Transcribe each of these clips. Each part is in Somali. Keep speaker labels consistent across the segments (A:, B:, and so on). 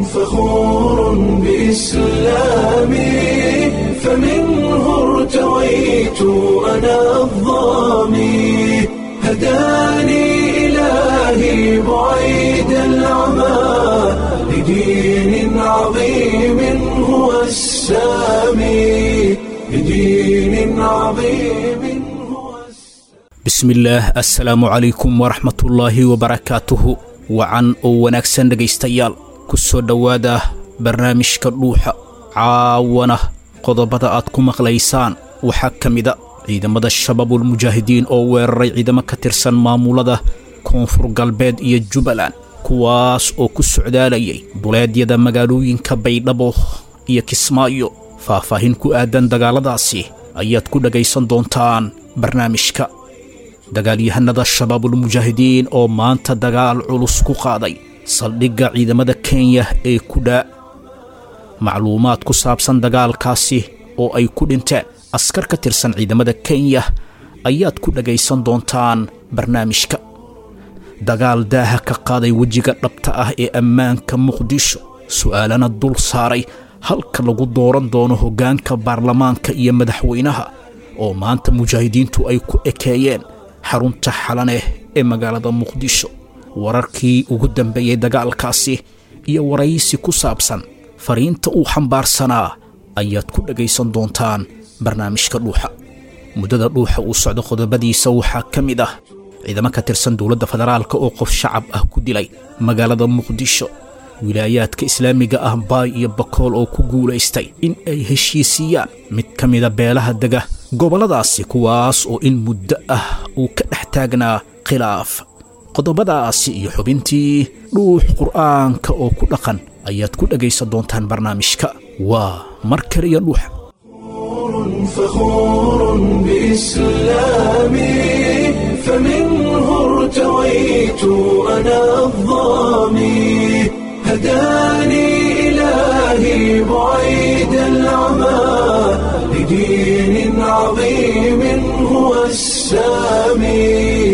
A: فخور بإسلامي فمنه ارتويت أنا الظامي هداني إلهي بعيد العمى لدين عظيم هو السامي لدين عظيم هو
B: bismillaah assalaamu calaykum waraxmatullaahi wabarakaatuhu wacan oo wanaagsan dhegaystayaal ku soo dhowaada barnaamijka dhuuxa caawana qodobada aad ku maqlaysaan waxaa ka mida ciidamada shabaabulmujaahidiin oo weeraray ciidamo ka tirsan maamulada koonfur galbeed iyo jubbaland kuwaas oo ku socdaalayay duleedyada magaalooyinka baydhabo iyo kismaayo faahfaahin ku aadan dagaalladaasi ayaad ku dhegaysan doontaan barnaamijka dagaalyahanada shabaabulmujaahidiin oo maanta dagaal culus ku qaaday saldhigga ciidamada kenya ee kudhaa macluumaad ku saabsan dagaalkaasi oo ay ku dhinteen askar ka tirsan ciidamada kenya ayaad ku dhagaysan doontaan barnaamijka dagaal daaha ka qaaday wejiga dhabta ah ee ammaanka muqdisho su'aalana dul saaray halka lagu dooran doono hoggaanka baarlamaanka iyo madaxweynaha oo maanta mujaahidiintu ay ku ekeeyeen xarunta xalaneh ee magaalada muqdisho wararkii ugu dambeeyey dagaalkaasi iyo waraysi ku saabsan fariinta uu xambaarsanaa ayaad ku dhagaysan doontaan barnaamijka dhuuxa muddada dhuuxa uu socdo qodobadiisa waxaa ka mid ah ciidamo ka tirsan dowladda federaalka oo qof shacab ah ku dilay magaalada muqdisho wilaayaadka islaamiga ah baay iyo bakool oo ku guulaystay in ay heshiisiiyaan mid ka mida beelaha dega gobolladaasi kuwaas oo in muddo ah uu ka dhex taagnaa khilaaf qodobadaasi iyo xubintii dhuux qur'aanka oo ku dhaqan ayaad ku dhegaysan doontaan barnaamijka waa mar kale iyo dhuuxa
A: فخور بإسلامي فمنه ارتويت أنا الظامي هداني إلهي بعيد العمى لدين عظيم هو السامي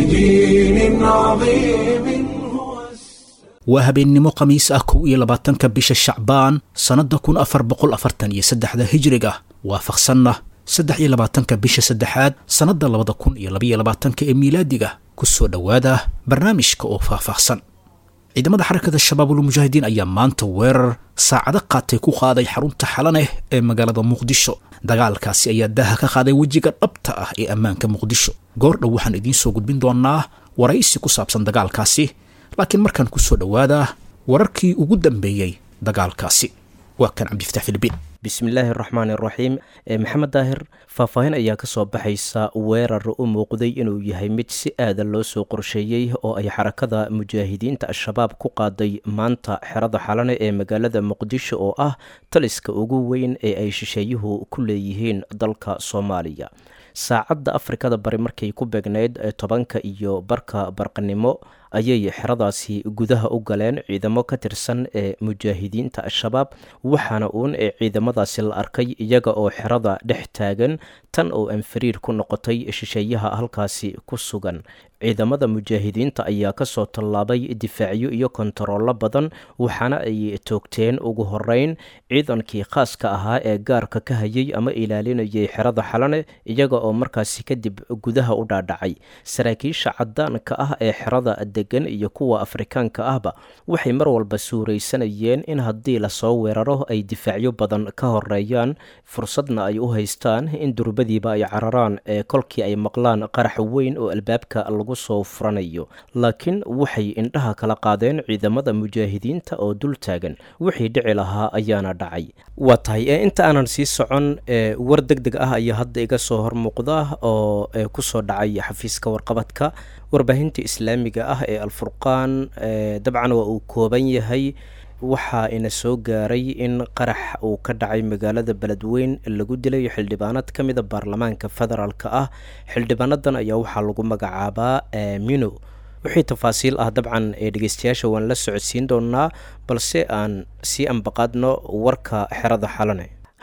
A: لدين عظيم هو السامي
B: waa habeennimo khamiis ah kow iyo labaatanka bisha shacbaan sannadda kun afar boqol afartan iyo saddexda hijriga waafaqsanna saddex iyo labaatanka bisha saddexaad sannadda labada kun iyo labaiyo labaatanka ee miilaadiga ku soo dhowaada barnaamijka oo faahfaahsan ciidamada xarakada shabaabulmujaahidiin ayaa maanta weerar saacado qaatay ku qaaday xarunta xalaneh ee magaalada muqdisho dagaalkaasi ayaa daaha ka qaaday wejiga dhabta ah ee ammaanka muqdisho goor dhow waxaan idiin soo gudbin doonaa waraysi ku saabsan dagaalkaasi laakiin markaan ku soo dhowaada wararkii ugu dambeeyey dagaalkaasi waa kan cabdifatax filibin
C: bismillaahi araxmaan iraxiim maxamed daahir faahfaahin ayaa ka soo baxaysa weerar u muuqday inuu yahay mid si aada loo soo qorsheeyey oo ay xarakada mujaahidiinta al-shabaab ku qaaday maanta xerada xalane ee magaalada muqdisho oo ah taliska ugu weyn ee ay shisheeyuhu ku leeyihiin dalka soomaaliya saacadda afrikada bari markay ku beegnayd tobanka iyo barka barqanimo ayay xeradaasi gudaha u galeen ciidamo ka tirsan ee mujaahidiinta al-shabaab waxaana uun ee ciidamadaasi la arkay iyaga oo xerada dhex taagan tan oo anfariir ku noqotay shisheeyaha halkaasi ku sugan ciidamada mujaahidiinta ayaa kasoo tallaabay difaacyo iyo kontaroolo badan waxaana ay toogteen ugu horeyn ciidankii khaaska ahaa ee gaarka ka hayay ama ilaalinayay xerada xalane iyaga oo markaasi kadib gudaha u dhaadhacay saraakiisha cadaanka ah ee xerada degan iyo kuwa afrikaanka ahba waxay mar walba suuraysanayeen in haddii lasoo weeraro ay difaacyo badan ka horeeyaan fursadna ay u haystaan in durbadiiba ay cararaan ee kolkii ay maqlaan qarax weyn oo albaabka lagu soo furanayo laakiin waxay indhaha kala qaadeen ciidamada mujaahidiinta oo dul taagan wixii dhici lahaa ayaana dhacay waa tahay ee inta aanan sii socon ee war deg deg ah ayaa hadda iga soo hormuuqda oo kusoo dhacay xafiiska warqabadka warbaahinta islaamiga ah ee alfurqaan dabcan waa uu kooban yahay waxaa ina soo gaaray in qarax uu ka dhacay magaalada beledweyn lagu dilay xildhibaanad ka mida baarlamaanka federaalk ah xildhibaanadan ayaa waxaa lagu magacaabaa aamino wixii tafaasiil ah dabcan ee dhegeystayaasha waan la socodsiin doonaa balse aan sii ambaqaadno warka xerada xalane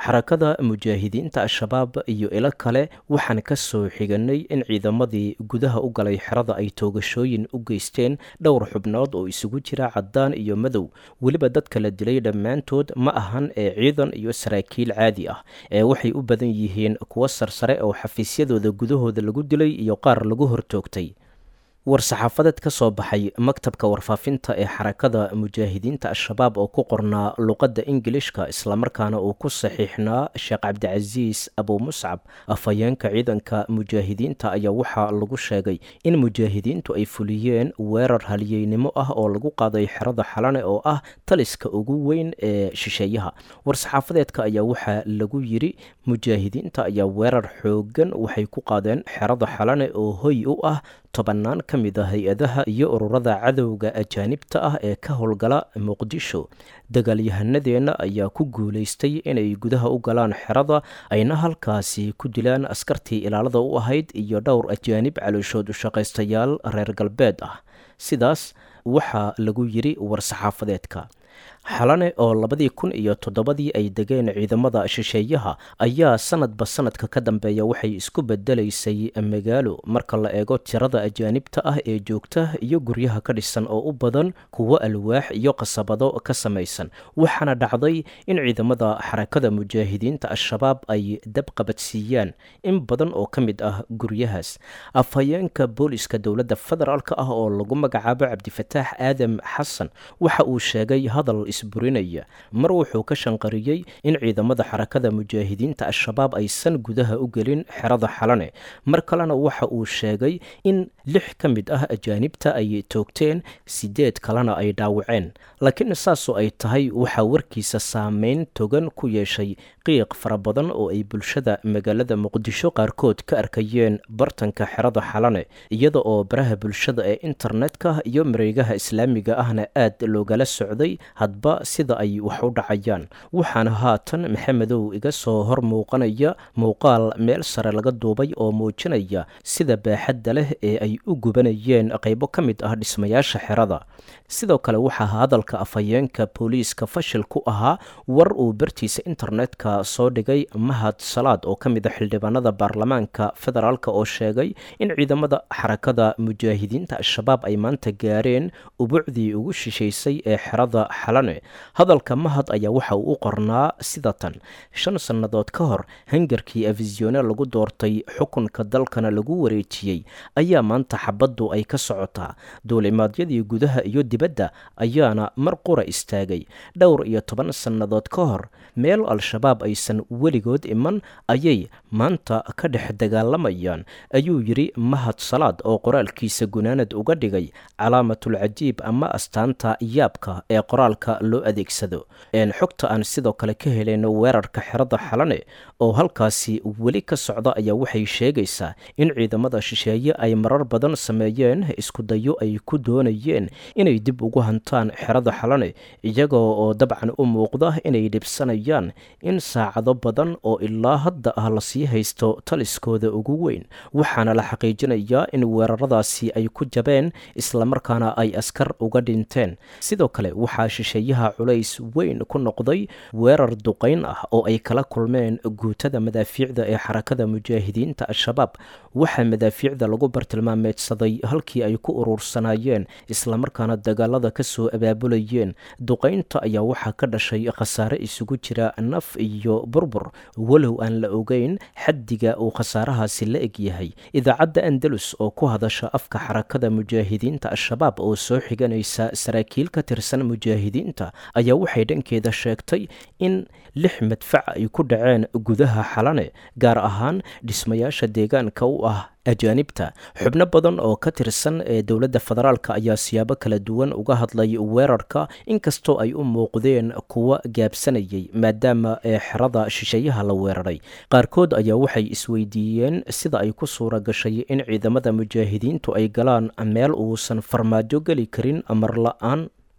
C: xarakada mujaahidiinta al-shabaab iyo ilo kale waxaan ka soo xiganay in ciidamadii gudaha u galay xerada ay toogashooyin u geysteen dhowr xubnood oo isugu jira caddaan iyo madow weliba dadka la dilay dhammaantood ma ahan ee ciidan iyo saraakiil caadi ah ee waxay u badan yihiin kuwo sarsare oo xafiisyadooda gudahooda lagu dilay iyo qaar lagu hortoogtay war-saxaafadeed ka soo baxay maktabka warfaafinta ee xarakada mujaahidiinta al-shabaab oo ku qornaa luqadda ingilishka islamarkaana uu ku saxiixnaa sheekh cabdicasiis abu muscab afhayeenka ciidanka mujaahidiinta ayaa waxaa lagu sheegay in mujaahidiintu ay fuliyeen weerar haliyeynimo ah oo lagu qaaday xerada xalane oo ah taliska ugu weyn ee shisheeyaha war-saxaafadeedka ayaa waxaa lagu yiri mujaahidiinta ayaa weerar xoogan waxay ku qaadeen xerada xalane oo hoy u ah tobannaan ka mid a hay-adaha iyo ururada cadowga ajaanibta ah ee ka howlgala muqdisho dagaalyahanadeenna ayaa ku guulaystay inay gudaha u galaan xerada ayna halkaasi ku dilaan askartii ilaalada u ahayd iyo dhowr ajaanib calooshood ushaqaystayaal reer galbeed ah sidaas waxaa lagu yiri war-saxaafadeedka xalane oo labadii kun iyo toddobadii ay degeen ciidamada shisheeyaha ayaa sanadba sanadka ka dambeeya waxay isku bedelaysay magaalo marka la eego tirada ajaanibta ah ee joogta iyo guryaha ka dhisan oo u badan kuwo alwaax iyo qasabado ka samaysan waxaana dhacday in ciidamada xarakada mujaahidiinta al-shabaab ay dab qabadsiiyaan in badan oo ka mid ah guryahaas afhayeenka booliska dowladda federaalk ah oo lagu magacaabo cabdifataax aadam xasan waxa uu sheegay hadal isburinaya mar wuxuu ka shanqariyey in ciidamada xarakada mujaahidiinta al-shabaab aysan gudaha u gelin xerada xalane mar kalena waxa uu sheegay in lix ka mid ah ajaanibta ay toogteen sideed kalena ay dhaawaceen laakiin saasoo ay tahay waxaa warkiisa saameyn togan ku yeeshay qiiq fara badan oo ay bulshada magaalada muqdisho qaarkood ka arkayeen bartanka xerada xalane iyada oo baraha bulshada ee internetka iyo mareegaha islaamiga ahna aad loogala socday hadba sida ay wax u dhacayaan waxaana haatan maxamedow iga soo hor muuqanaya muuqaal meel sare laga duubay oo muujinaya sida baaxadda leh ee ay u gubanayeen qaybo ka mid ah dhismayaasha xerada sidoo kale waxaa hadalka afhayeenka booliiska fashil ku ahaa war uu bartiisa internetka soo dhigay mahad salaad oo ka mid a xildhibaanada baarlamaanka federaalk oo sheegay in ciidamada xarakada mujaahidiinta al-shabaab ay maanta gaareen ubucdii ugu shishaysay ee xerada xalane hadalka mahad ayaa waxa uu u qornaa sida tan shan sannadood ka hor hangarkii afisione lagu doortay xukunka dalkana lagu wareejiyey ayaa maanta xabaddu ay ka socotaa duulimaadyadii gudaha iyo dibadda ayaana mar qura istaagay dhowr iyo toban sannadood ka hor meel al-shabaab aysan weligood iman ayay maanta ka dhex dagaalamayaan ayuu yidhi mahad salaad oo qoraalkiisa gunaanad uga dhigay calaamatul cajiib ama astaanta yaabka ee qoraalka loo adeegsado xogta aan sidoo kale ka helayno weerarka xerada xalane oo halkaasi weli ka socda ayaa waxay sheegaysaa in ciidamada shisheeye ay marar badan sameeyeen iskudayo ay ku doonayeen inay dib ugu hantaan xerada xalane iyagoo oo dabcan u muuqda inay dhibsanayaan in saacado badan oo ilaa hadda ah lasii haysto taliskooda ugu weyn waxaana la xaqiijinayaa in weeraradaasi ay ku jabeen islamarkaana ay askar uga dhinteen sidoo kale waxaa shisheeyaha culays weyn ku noqday weerar duqayn ah oo ay kala kulmeen guutada madaafiicda ee xarakada mujaahidiinta al-shabaab waxaa madaafiicda lagu bartilmaameedsaday halkii ay ku urursanaayeen islamarkaana dagaalada ka soo abaabulayeen duqaynta ayaa waxaa ka dhashay khasaare isugu jira naf iyo burbur walow aan la ogeyn xaddiga uu khasaarahaasi la eg yahay idaacadda andalus oo ku hadasha afka xarakada mujaahidiinta al-shabaab oo soo xiganaysa saraakiil ka tirsan mujaahidiinta ayaa waxay dhankeeda sheegtay in lix madfac ay ku dhaceen gudaha xalane gaar ahaan dhismayaasha deegaanka u ah ajaanibta xubno badan oo ka tirsan ee dowladda federaalk ayaa siyaabo kala duwan uga hadlay weerarka inkastoo ay u muuqdeen kuwa gaabsanayay maadaama ee xerada shisheeyaha la weeraray qaarkood ayaa waxay isweydiiyeen sida ay ku suura gashay in ciidamada mujaahidiintu ay galaan meel uusan farmaajo geli karin amar la-aan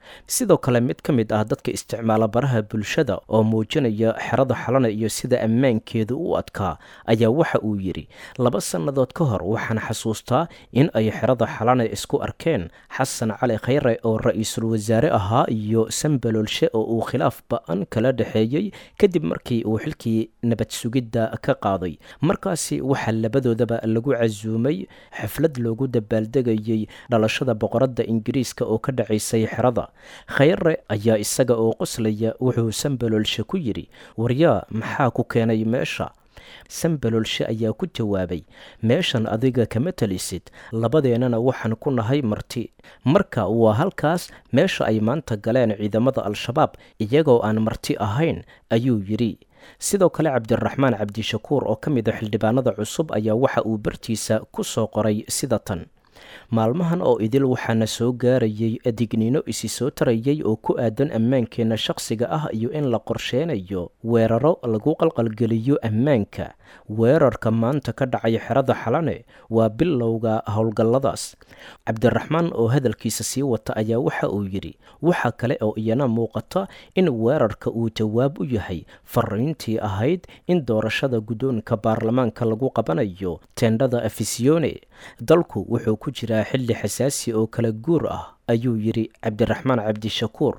C: sidoo kale mid ka mid ah dadka isticmaala baraha bulshada oo muujinaya xerada xalana iyo sida ammaankeedu u adkaa ayaa waxa uu yidhi laba sannadood ka hor waxaan xasuustaa in ay xerada xalana isku arkeen xasan cali khayre oo ra-iisul wasaare ahaa iyo sambaloolshe oo uu khilaaf ba-an kala dhexeeyey kadib markii uu xilkii nabad sugidda ka qaaday markaasi waxaa labadoodaba lagu casuumay xaflad loogu dabaaldegayey dhalashada boqoradda ingiriiska oo ka dhacaysay xerada khayre ayaa isaga oo qoslaya wuxuu sambaloolshe ku yidhi waryaa maxaa ku keenay meesha sambaloolshe ayaa ku jawaabay meeshan adiga kama talisid labadeennana waxaan ku nahay marti marka waa halkaas meesha ay maanta galeen ciidamada al-shabaab iyagoo aan marti ahayn ayuu yidhi sidoo kale cabdiraxmaan cabdishakuur oo ka mid a xildhibaanada cusub ayaa waxa uu bartiisa ku soo qoray sida tan maalmahan oo idil waxaana soo gaarayay adigniino isi soo tarayay oo ku aadan ammaankeenna shakhsiga ah iyo in la qorsheynayo weeraro lagu qalqalgeliyo ammaanka weerarka maanta ka dhacay xerada xalane waa bilowga howlgalladaas cabdiraxmaan oo hadalkiisa sii wata ayaa waxa uu yidhi waxa kale oo iyana muuqata in weerarka uu jawaab u yahay fariintii ahayd in doorashada guddoonka baarlamaanka lagu qabanayo teendhada afisione dalku wuxuu ku jiraa xilli xasaasi oo kala guur ah ayuu yidhi cabdiraxmaan cabdishakuur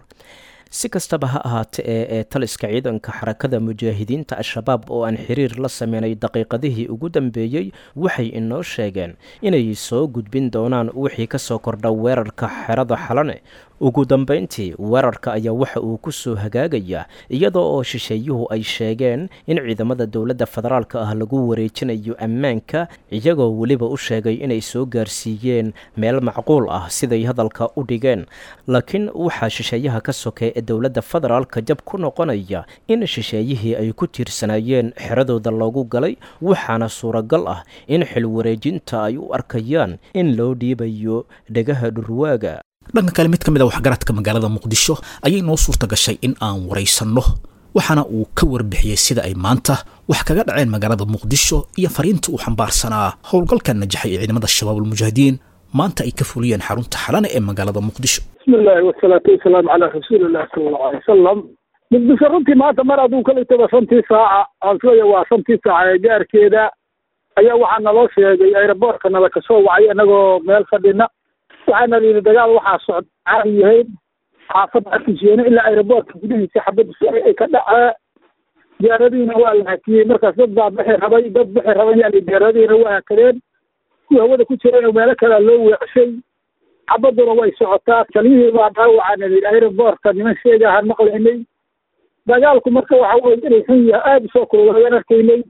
C: si kastaba ha ahaate ee ee taliska ciidanka xarakada mujaahidiinta al-shabaab oo aan xiriir la sameynay daqiiqadihii ugu dambeeyey waxay inoo sheegeen inay soo gudbin doonaan wixii ka soo kordha weerarka xerada xalane ugu dambayntii weerarka ayaa waxa uu ku soo hagaagayaa iyadoo oo shisheeyuhu ay sheegeen in ciidamada dowladda federaalka ah lagu wareejinayo ammaanka iyagoo weliba u sheegay inay soo gaarsiiyeen meel macquul ah siday hadalka u dhigeen laakiin waxaa shisheeyaha ka sokay ee dowladda federaalka jab ku noqonaya in shisheeyihii ay ku tiirsanaayeen xeradooda loogu galay waxaana suuragal ah in xil wareejinta ay u arkayaan in loo dhiibayo dhegaha dhurwaaga
B: dhanka kale mid ka mid a waxgaradka magaalada muqdisho ayay noo suurta gashay in aan waraysanno waxaana uu ka warbixiyey sida ay maanta wax kaga dhaceen magaalada muqdisho iyo fariinta uu xambaarsanaa howlgalka najaxay ee ciidamada shabaab almujaahidiin maanta ay ka fuliyeen xarunta xalane ee magaalada muqdisho
D: bismi illaahi wasalaatu wasalaamu calaa rasuulillahi sala allahu alay wasalam muqdisho runtii maanta mar hadduu kala tago shantii saaca aan filaya waa shantii saaca ee gaarkeeda ayaa waxaa naloo sheegay aeroboortka nala kasoo wacay inagoo meel fadhina waxaana layidhi dagaal waxaa socda caadi yahayd xaafadda afisyeene ilaa aeroboortka gudihiisa xabadda sare ay ka dhacaa diyaaradiina waa la hakiyey markaas dad baa bixi rabay dad bixi rabay yani diyaaradiina waa hakadeen kuwa hawada ku jiray meelo kalea loo weecshay xabadduna way socotaa taliyihii baa dhaawacana layidhi aeroboortka niman sheegahaan maqlaynay dagaalku marka waxa weye inay xun yahay aada usoo kululaayaan arkaynay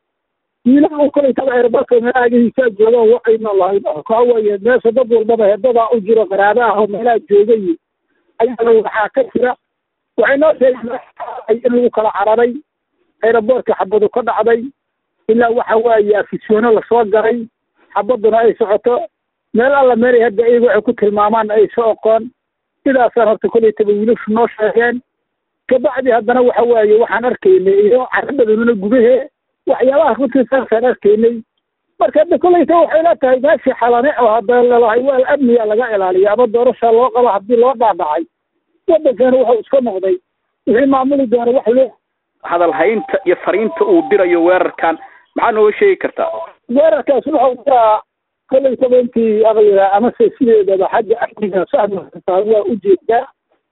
D: wiilaha u kalaytaba aeroboortka meelaha agihiisaa joogaan waxayna lahayn waxa weeye meesha dad walbaba hedadaa u jiro qaraaba ah oo meelaha joogay ayaana waxaa ka jira waxay noo sheegeen in lagu kala cararay aeroboortka xabadu ka dhacday ilaa waxa waaye afisoono lasoo garay xabaduna ay socoto meel alla meelay hadda iyagu waxay ku tilmaamaan ay soo oqoon sidaasaan horta kolaytaba wiilashu noo sheegeen kabacdi haddana waxa waaye waxaan arkaynay iyo carabadununa gudahee waxyaabaha runtii saasaan arkaynay marka hadda kolayta waxay la tahay meeshii xalane oo hadda lalahay waa amniga laga ilaaliya ama doorasha loo qabo haddii loo dhaadhacay waddankeena wuxuu iska noqday wixii maamuli doona wax loo
E: hadalhaynta iyo fariinta uu dirayo weerarkan maxaa nooga sheegi kartaa
D: weerarkaas wuxuu diraa kolaytaba intii aqliga amase sideedaba xagga amniga fahmi kartaa waa ujeedaa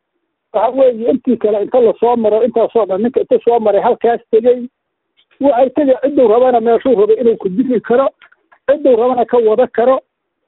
D: waxa weeye intii kale inta lasoo maro intaasoo dhan ninka inta soo maray halkaas tegey waxay tegi cidduu rabana meeshuu rabay inuu ku dili karo cidduu rabana ka wada karo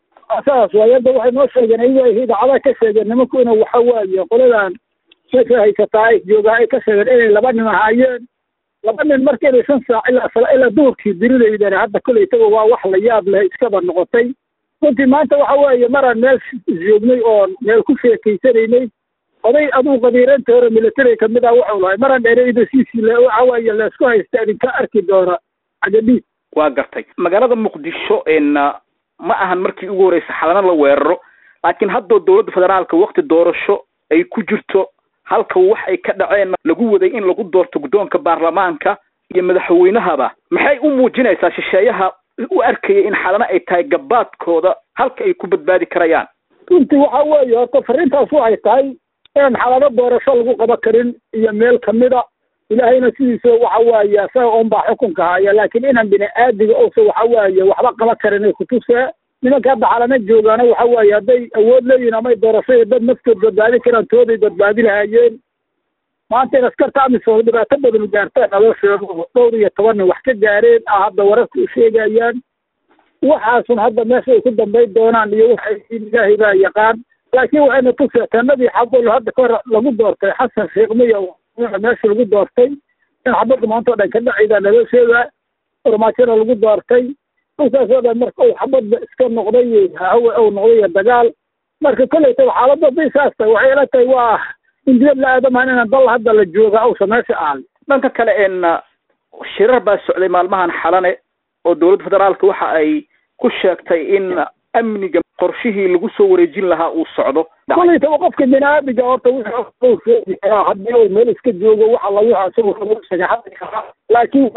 D: saas waaye hadda waxay noo sheegeen iyago ay idaacadaha ka sheegeen nimanku inuu waxa waaye qoladan meesha haysataa ay joogaa ay ka sheegeen inay laba nin ahaayeen laba nin marka inay shan saac ilaa ilaa duhurkii diridaydana hadda kolay isaga waa wax la yaab leh iskaba noqotay runtii maanta waxa weeye maraan meel joognay oon meel ku sheekaysanaynay oday aduu qadiiranta hore military kamid ah wuxuu lahay maraan dheereyda siisii le waxa waaye laysku haysta idinka arki doona cajadhiid
E: waa gartay magaalada muqdisho n ma ahan markii ugu horeysa xalana la weeraro laakiin haddoo dowladda federaalka wakti doorasho ay ku jirto halka wax ay ka dhaceen lagu waday in lagu doorto guddoonka baarlamaanka iyo madaxweynahaba maxay u muujinaysaa shisheeyaha u arkaya in xalana ay tahay gabaadkooda halka ay ku badbaadi karayaan
D: runtii waxa weeye horta fariintaas waxay tahay inaan xalado doorasho lagu qaba karin iyo meel kamida ilaahayna sidiisa waxa waaye isaga unbaa xukunka haya laakiin inaan bini aadiga ose waxa waaye waxba qaba karin kutusee nimanka hadda xalana joogaana waxa waaye hadday awood leeyihin amay doorasho iyo dad naftood badbaadi karaan tooday badbaadi lahaayeen maanta in askarta amisom dhibaato badan gaartaan naloo sheego dhowr iyo toban nin wax ka gaareen ah hadda wararka u sheegayaan waxaasun hadda meesha ay ku dambayn doonaan iyo waxay ilaahay baa yaqaan laakiin waxayna tusee tanadii xabol hadda kahor lagu doortay xasan sheekh miya meesha lagu doortay in xabadda maanta o dhan ka dhacaydaa naloo sheegaa farmaajona lagu doortay dhulkaas oo dhan marka uu xabadda iska noqday hawe uu noqday dagaal marka kolleytaba xaaladda haday saas tahay waxay ila tahay waa in dibad la aadamahan inaan dal hadda la jooga awsa meesha aal
E: dhanka kale en shirar baa socday maalmahan xalane oo dowladda federaalka waxa ay ku sheegtay in amniga qorshihii lagu soo wareejin lahaa uu socdo
D: kolleytaba qofka biniaadiga horta wixii sheegi karaa haddii uu meel iska joogo wax alla wixii isagu lagu shagaxadi karaa laakiin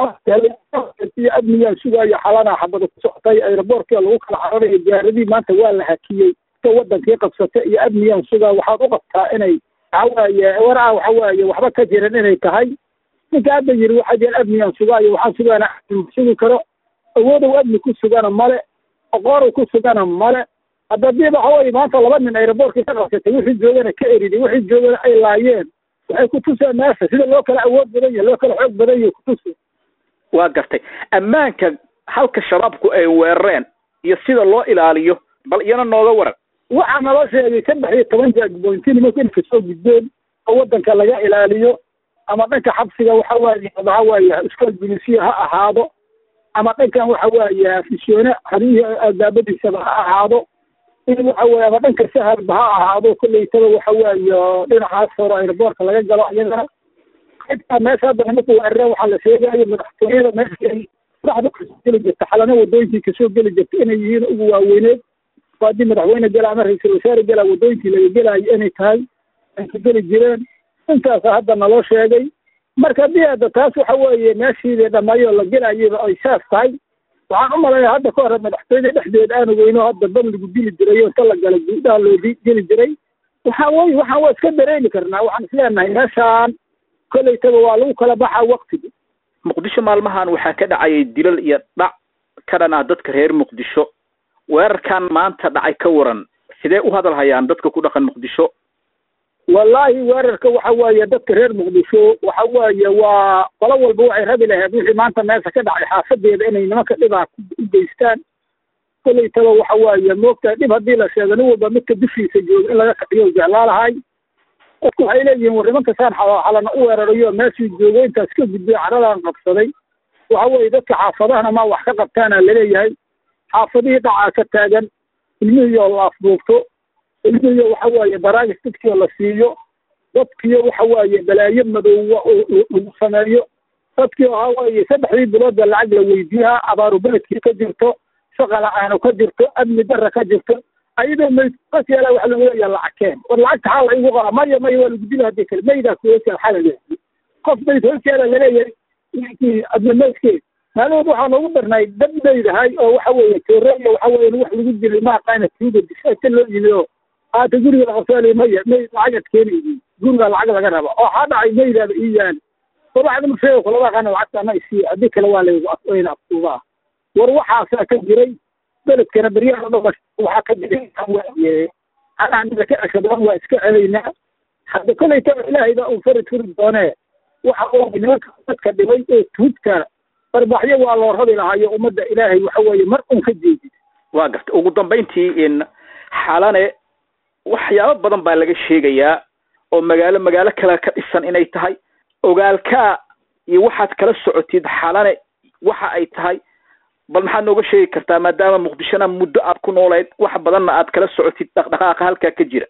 D: iyo amnigaan sugaayo xalana xabada ku socotay aeroboortka lagu kala cararayo diyaaradii maanta waa la hakiyey wadankii qabsata iyo amnigaan sugaa waxaad u qabtaa inay waxa waaye waraa waxa waaye waxba ka jiran inay tahay ninka hadda yiri waxaa jira amnigaan sugaayo waxaan sugaana sugi karo awoodow amni ku sugana male aqoorow ku sugana male hadda diiba waxa weye maanta laba nin aeroboortkii ka qabsatay wixii joogana ka eriday wixii joogana ay laayeen waxay kutuseen meesha sida loo kala awood badan yahay loo kala xoog badan yahay kutusi
E: waa gartay ammaanka halka shabaabku ay weerareen iyo sida loo ilaaliyo bal iyana nooga waran
D: waxaa naloo sheegay saddex iyo toban jaagboynti nimanku inay kasoo gudbeen oo wadanka laga ilaaliyo ama dhanka xabsiga waxa waaye waxa waaye iskool bilisiya ha ahaado ama dhankan waxa waaye fisyoone hadihii albaabadiisaba ha ahaado in waxa waaye ama dhanka sahalba ha ahaado kolleytaba waxa waaye dhinacaas hore aeroboortka laga galo iyagana xitaa meesha hadda nimanku weerareen waxaa la sheegayo madaxtooyada meesha ay madaxda kasoo geli jirta xalana wadooyinkii kasoo geli jirta inay yihiin ugu waaweyneed haddii madaxweyne gela ama ra-iisul wasaare gela wadooyinkii laga gelaayo inay tahay ay ka geli jireen intaasa hadda naloo sheegay marka haddii hadda taas waxa weeye meeshiidii dhammaayoo la gelayaba ay saas tahay waxaan u malaya hadda ka hore madaxtooyada dhexdeeda aanu weyno hadda dad lagu dili jiray oo inta la gala guudhaha loo geli jiray waxa weye waxaan waa iska dareemi karnaa waxaan isleenahay meeshaan kolleytaba waa lagu kala baxaa waktigi
E: muqdisho maalmahan waxaa ka dhacayay dilal iyo dhac ka dhan ah dadka reer muqdisho weerarkan maanta dhacay ka waran sidee u hadal hayaan dadka ku dhaqan muqdisho
D: wallaahi weerarka waxa weeye dadka reer muqdisho waxa weeye waa qolo walba waxay rabi lahayd wixii maanta meesha ka dhacay xaafadeeda inay nimanka dhibaa u geystaan kolleytaba waxa weeye moogtahay dhib haddii la sheego nin walba midka dushiisa jooga in laga kaxiyo jeclaa lahay dadku waxay leeyihiin war nimanka saan xalana u weerarayo meeshii joogo intaas ka gudbay caradan qabsaday waxa weeye dadka xaafadahana ma wax ka qabtaana laleeyahay xaafadihii dhacaa ka taagan ilmihiioo la afduubto ilmihiiyo waxa weeye baraagis dadkiio la siiyo dadkiyo waxa weeye balaayo madoowa lagu sameeyo dadkii waxa weeye saddexdii biloodba lacag la weydiiyaa abaaru beledkii ka jirto shaqa la-aanu ka jirto amni darra ka jirto ayadoo mayd kas yaala waxa lagu leeyaha lacagkeen war lacagta xaa la igu qaba maya maya waa lagu dila hadii kale maydaa kuhosyaa xaa laleeyahay qof mayd hosyaala laleeyahay ninkii adna maydkeed maalmood waxaa noogu darnay dad maydahay oo waxa weeye tooreeya waxa weeye wax lagu dilay ma aqaana tuuga dishaata loo yimi oo haata guriga laqabsaali maya mayd lacagad keenaydi guriga lacag laga raba oo waxaa dhacay maydaaba ii yaali war waxaad ma sheego kulama aqaana lacagta ana isiiya haddii kale waa laygu wayna aftuubaa war waxaasaa ka jiray beledkana beryaha dhan waxaa ka jiray anaanida ka ceshadoon waa iska celaynaa hadda kolleytaba ilaahay baa uu farid furi doonee waxa weeye nimanka dadka dhibay ee tuhudka barbaxyo waa loo rabi lahaayo ummadda ilaahay waxa weeye mar un ka jeedid
E: waa garta ugu dambayntii in xalane waxyaabo badan baa laga sheegayaa oo magaalo magaalo kale ka dhisan inay tahay ogaalkaa iyo waxaad kala socotid xalane waxa ay tahay bal maxaad nooga sheegi kartaa maadaama muqdishona muddo aad ku noolayd wax badanna aad kala socotid dhaqdhaqaaqa halkaa ka jira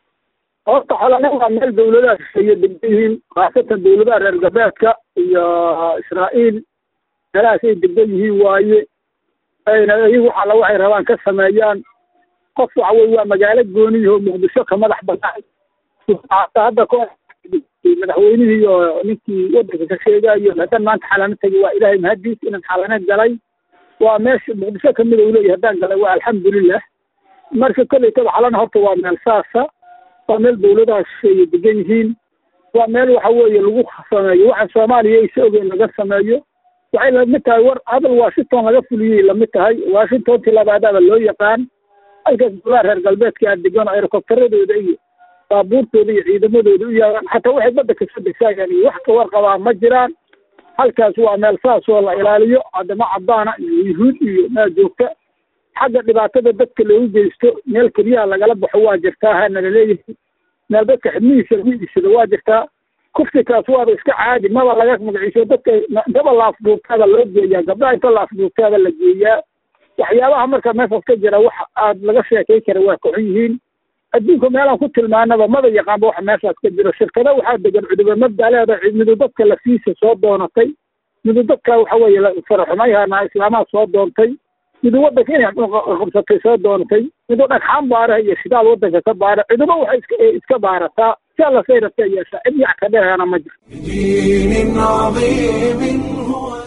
D: horta xalane waa meel dawladaha shisheeye degdan yihiin khaasatan dawladaha reer galbeedka iyo israa'iil meelahaas ay degdan yihiin waaye ayna iyagu waxala waxay rabaan ka sameeyaan qof waxa weye waa magaalo gooniyaho muqdisho ka madax banaan hadda ka madaxweynihii iyo ninkii wadanka ka sheegayo haddaan maanta xalano tegi waa ilaahay mahadiis inaan xalano galay waa meesha muqdisho kamida u leeyahy haddaan galay waa alxamdulilah marka kolleytaba xalana horta waa meel saasa waa meel dawladaha shisheeye degan yihiin waa meel waxa weeye lagu sameeyo waxa soomaaliya aysa ogeyn laga sameeyo waxay lamid tahay war hadal washington laga fuliyey lamid tahay washingtontii labaadaaba loo yaqaan halkaas dowlaha reer galbeedka a degan aerokobtaradooda iyo baabuurtooda iyo ciidamadooda u yaagaan xataa waxay badda kasoo degsaagaan iyo wax ka warqabaa ma jiraan halkaas waa meel saas oo la ilaaliyo cadamo cadaana iyo yuhuud iyo maa joogta xagga dhibaatada dadka loogu geysto meel keliyaha lagala baxo waa jirtaa hana laleeyahay meel dadka xibnihiisa lagu iibsado waa jirtaa kufsikaas waaba iska caadi maba laga magaciiso dadka intaba la afduubtaaba loo geeyaa gabdhaha inta la afduubtaaba la geeyaa waxyaabaha marka meeshaas ka jira wax aad laga sheekay kara waa kaxun yihiin adduunka meelaan ku tilmaanaba maba yaqaanba waxa meeshaas ka jiro shirkada waxaa degan cuduba mabda leedahay midu dadka lafiisa soo doonatay midu dadka waxa weeye faraxumayhana islaamaha soo doontay midu waddanka inay qabsatay soo doonatay midu dhagxaan baara iyo shidaal waddanka ka baara ciduba waxay iska iska baarataa si alla say rabta yeeshaa cid yac ka dheheena ma jiro
A: بدين عظيم هو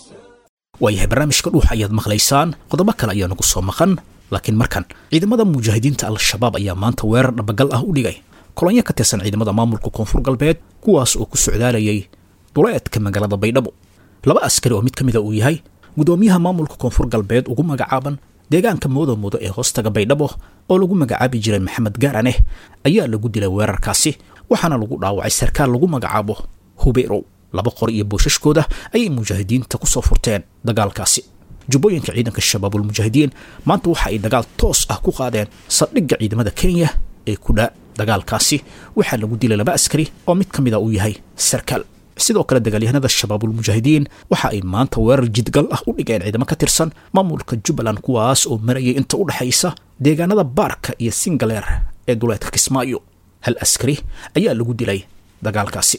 B: waayahay barnaamijka dhuuxa ayaad maqlaysaan qodobo kale ayaa nagu soo maqan laakiin markan ciidamada mujaahidiinta al-shabaab ayaa maanta weerar dhabagal ah u dhigay kolonyo ka tirsan ciidamada maamulka koonfur galbeed kuwaas oo ku socdaalayay duleedka magaalada baydhabo laba askari oo mid ka mida uu yahay gudoomiyaha maamulka koonfur galbeed ugu magacaaban deegaanka mooda moodo ee hoostaga baydhabo oo lagu magacaabi jiray maxamed gaaraneh ayaa lagu dilay weerarkaasi waxaana lagu dhaawacay sarkaal lagu magacaabo huberow laba qor iyo boosashkooda ayay mujaahidiinta ku soo furteen dagaalkaasi jubbooyinka ciidanka shabaabulmujaahidiin maanta waxa ay dagaal toos ah ku qaadeen saldhigga ciidamada kenya ee ku dhaa dagaalkaasi waxaa lagu dilay laba askari oo mid ka mida uu yahay sarkaal sidoo kale dagaalyahanada shabaabulmujaahidiin waxa ay maanta weerar jidgal ah u dhigeen ciidamo ka tirsan maamulka jubbaland kuwaas oo marayay inta u dhexaysa deegaanada baarka iyo singaleer ee duleedka kismaayo hal askari ayaa lagu dilay dagaalkaasi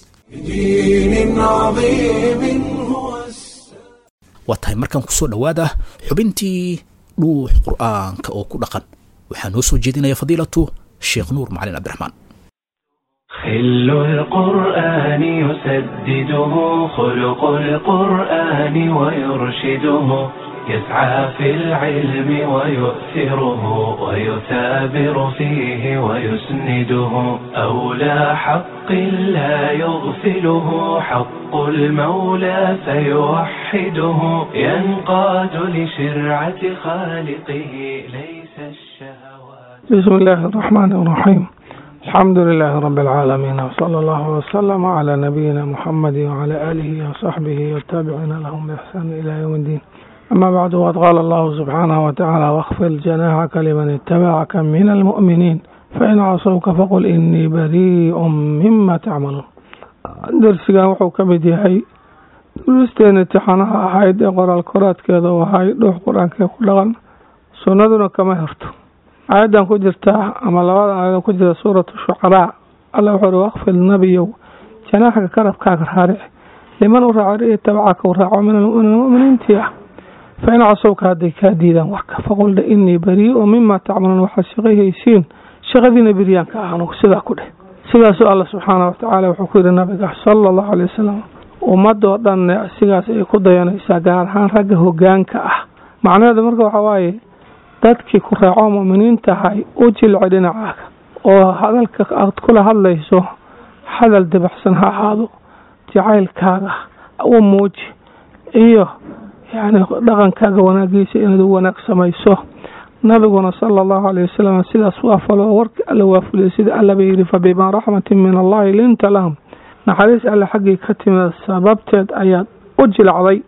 A: بدين عظيم هو
B: waa tahay markaan kusoo dhowaada xubintii dhuux qur'aanka oo ku dhaqan waxaa noo soo jeedinaya fadiilatu sheekh nuur macalin cabdiraxmaan
F: خل القرآن يسدده خلق القرآن ويرشده يسعى في العلم ويؤثره ويثابر فيه ويسنده أولى حق لا يغفله حق المولى فيوحده ينقاد لشرعة خالقه ليس الشهوات
G: بسم الله الرحمن الرحيم الحمد لله رب العالمين وصلى الله وسلم على نبينا محمد وعلى آله وصحبه والتابعين لهم بإحسان إلى يوم الدين أما بعد وقد قال الله سبحانه وتعالى واخفض جناحك لمن اتبعك من المؤمنين فإن عصوك فقل إني بريء مما تعملون درسigan wuxuu ka mid yahay durusteena imtixaanaha ahayd ee qoraal koraadkeeda u ahay dhuux qur-aankee ku dhaqan sunnaduna kama hirto aayadan ku jirta ama labada aayado ku jirta suuratu shucaraa alla wuxuu uhi wakfid nabiyow janaaxka karabkaaga raaric liman u raaco itabacaka u raaco min almu'miniina mu'miniintii ah fa in casowka hadday kaa diidaan warka faqul dhe inii barii'u mima tacmaluun waxaad shaqayhaysiin shaqadiina biryaanka ah anugu sidaa ku dheh sidaasuu alla subxaana watacaala wuxuu ku yihi nabiga sala allahu alay wasalam ummadoo dhanne sigaas ay ku dayanaysaa gaar ahaan ragga hogaanka ah macnaheedu marka waxaa waaye dadkii ku raaco mu'miniintahay u jilci dhinacaaga oo hadalka aad kula hadlayso hadal dabaxsan ha ahaado jacaylkaaga u muuji iyo yacni dhaqankaaga wanaagiisa inaad u wanaag samayso nabiguna sala allahu alayh wasalam sidaas waa falo warki alla waa fuliyay sida allaba yidhi fa bimaa raxmatin min allahi linta lahum naxariis alle xaggii ka timid sababteed ayaad u jilacday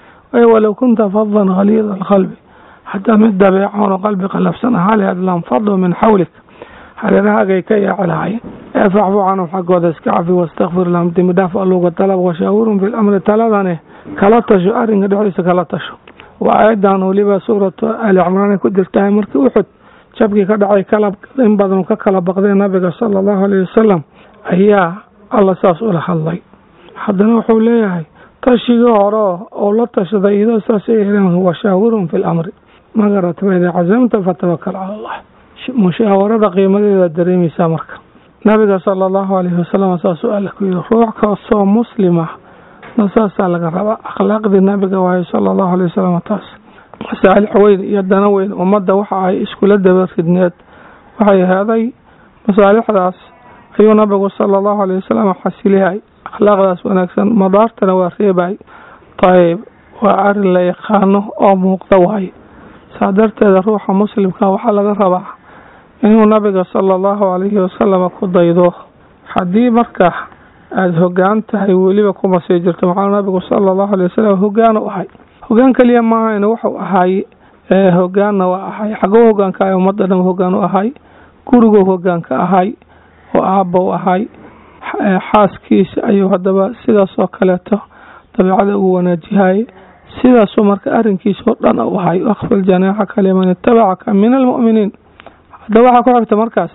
G: walow kunta fadan haliida alqalbi hadaa mid dabeecoon oo qalbi qalafsan ahaa lahayd lanfaduu min xawlik hareerahaagay ka yaaci lahayn ee facfu canhum xaggooda iska cafi wastakfir lahum dembi dhaaf alluga dalab washaawirhum fi lamri taladane kala tasho arrinka dhexdiisa kala tasho waa aayadan weliba suuratu ali cimraan ku jirtahay markii uxud jabkii ka dhacay kala in badan ka kala baqday nabiga sala allahu alayh wasalam ayaa alla saas ula hadlay haddana wuxuu leeyahay tashigii hore oo la tashaday idoo saas ay heleen washaawirhum fi lamri magarata waidaa cazamta fatawakal cala allah mushaawarada qiimadeeda dareemaysaa marka nabiga sala allahu alayhi wasalam saasuu alla ku yihi ruux kastoo muslima na saasaa laga rabaa akhlaaqdii nabiga waayo sala allahu alayh wasalam taas masaalix weyn iyo dana weyn ummadda waxa ay iskula dabaridneed waxay heeday masaalixdaas ayuu nabigu sala allahu alay wasalam xasilihay akhlaaqdaas wanaagsan madaartana waa reebay ayib waa arin la yaqaano oo muuqda waaye saa darteeda ruuxa muslimka waxaa laga rabaa inuu nabiga sala allahu calayhi wasalama ku daydo haddii marka aada hogaan tahay weliba kuma sii jirto maxaa nabigu sala allahu alay wasalam hogaan u ahay hogaan keliya maahayn wuxuu ahay hogaanna waa ahay xagou hogaanka ahay ummadda dhan hogaan u ahay gurigou hogaanka ahay oo aabou ahay xaaskiisa ayuu haddaba sidaas oo kaleeto dabeicada ugu wanaajihay sidaasuu marka arrinkiisa oo dhan u ahay akfil janaaxaka liman itabacaka min almu'miniin haddaba waxaa ku xigta markaas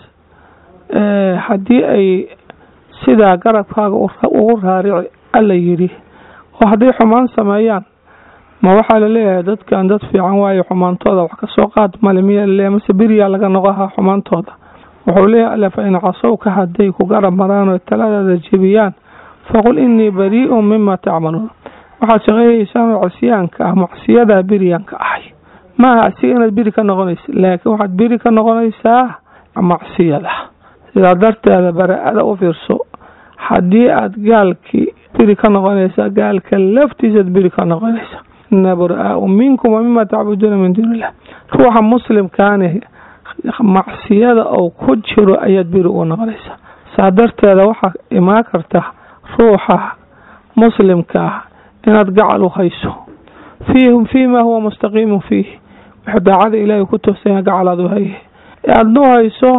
G: haddii ay sidaa garabkaaga ugu raarici alla yidhi oo hadday xumaan sameeyaan ma waxaa laleeyahay dadkan dad fiican waayo xumaantooda wax kasoo qaad male miya laleeyahay mase beriyaa laga noqohaa xumaantooda wuxuu leeyahay alle fa in casowka hadday ku garab maraan oo taladaada jebiyaan faqul innii barii'un mima tacmaluun waxaad shaqeeyeysaan oo casiyaanka ah macsiyadaa beriyaanka ahay maaha asiga inaad beri ka noqonaysa laakiin waxaad beri ka noqonaysaa macsiyada sidaa darteeda bara-ada u fiirso haddii aad gaalkii beri ka noqonaysa gaalka laftiisaad beri ka noqonaysa ina bara-aau minkum wa mima tacbuduuna min duuni illah ruuxa muslimkaani macsiyada ou ku jiro ayaad beri uga noqonaysaa saa darteeda waxaa imaan karta ruuxa muslimka ah inaad gacal u hayso fiihum fii ma huwa mustaqiimun fiih wuxuu daacada ilaahay ku toosanya gacal aad u haye aadna u hayso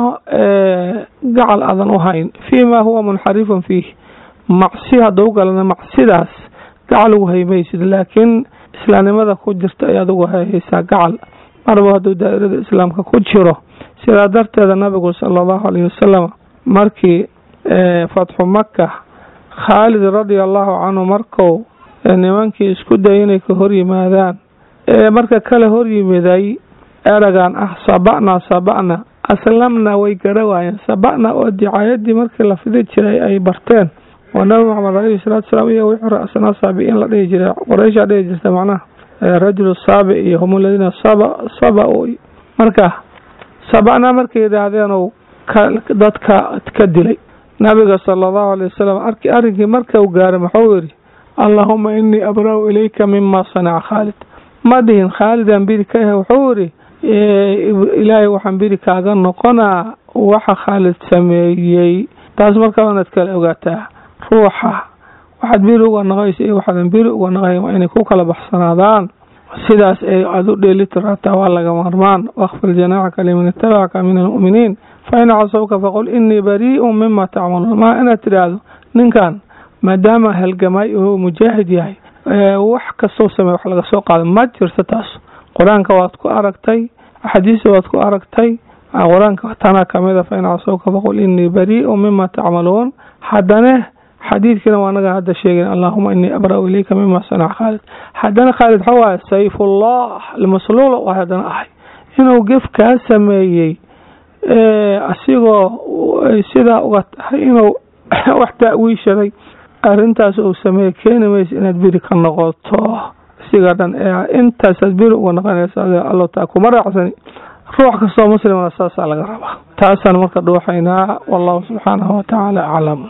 G: gacal aadan u hayn fii ma huwa munxarifun fiih macsi hadda u galana macsidaas gacal ugu haymaysid laakiin islaamnimada ku jirta ayaad ugu hayhaysaa gacal marba hadduu daa'irada islaamka ku jiro sidaa darteeda nabigu sala allahu alayhi wasalam markii fatxu maka khaalid radia allahu canhu marku nimankii isku dayay inay ka hor yimaadaan ee marka kale hor yimiday eragan ah saba'na saba'na aslamna way gara waayeen saba'na oo dicaayadii markii la fidi jiray ay barteen oo nabi maxamed alayhi salaatu salaam iyo wixii ra-sanaa saabi'iin la dhihi jiray qoreyshaa dhihi jirta macnaha rajulu saabi iyo hum aladiina saba saba marka saba'na markay yidhaahdeen ou dadka ka dilay nabiga sala allahu alay wasalam arki arrinkii marka u gaaray muxuu yidhi allaahuma inii abra'u ilayka mima sanaca khaalid ma dhihin khaalidaan biri ka ahe wuxuu yidhi ilaahay waxaan biri kaaga noqonaa waxa khaalid sameeyey taas marka waanaad kala ogaataa ruuxa waxaad biri uga naqaysa iyo waxaadan biri uga naqayn waa inay ku kala baxsanaadaan sidaas ay aada u dheelitirataa waa laga marmaan wakfil janaaxaka liman itabacaka min almu'miniin fa in casawka faqul inii barii'un mima tacmaluun maa inaad tidhaahdo ninkan maadaama halgamaay oo mujaahid yahay wax kastoo sameey wax laga soo qaado ma jirto taas qur-aanka waad ku aragtay axaadiista waad ku aragtay qur-aanka tanaa kamida fa in casawka faqul inii barii'un mima tacmaluun haddana xadiidkiina waa naga hadda sheegin allahuma inii abra'u ilayka mima sanaca khaalid haddana khaalid waxa waaye sayfullah almasluul oo haddana ahay inuu gef kaa sameeyey asigoo sidaa uga tahay inuu wax ta'wiishaday arrintaas uu sameeye keeni maysa inaad beri ka noqoto isiga dhan ee intaasaad beri uga noqonaysa allo taa kuma raacsani ruux kastoo muslimna saasaa laga rabaa taasaan marka dhuuxaynaa wallahu subxaanahu watacaala aclam